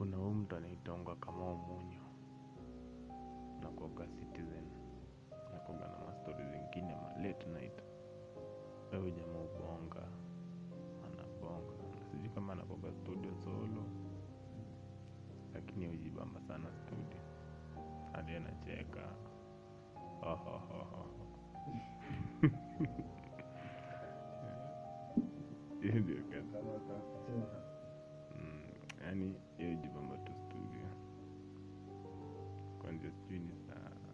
kuna huu mtu anaitangwa kama munyo nakuaga citizen nakuaga na mastori zingine ma late night au jamaa ubonga anabonga sijui kama anakuaga studio solo lakini hujibamba sana studio hadi anacheka hiyo ndio kazi Kama utacheza. Mm, yaani hiyo hujibamba tu studio kwanzia sijui ni saa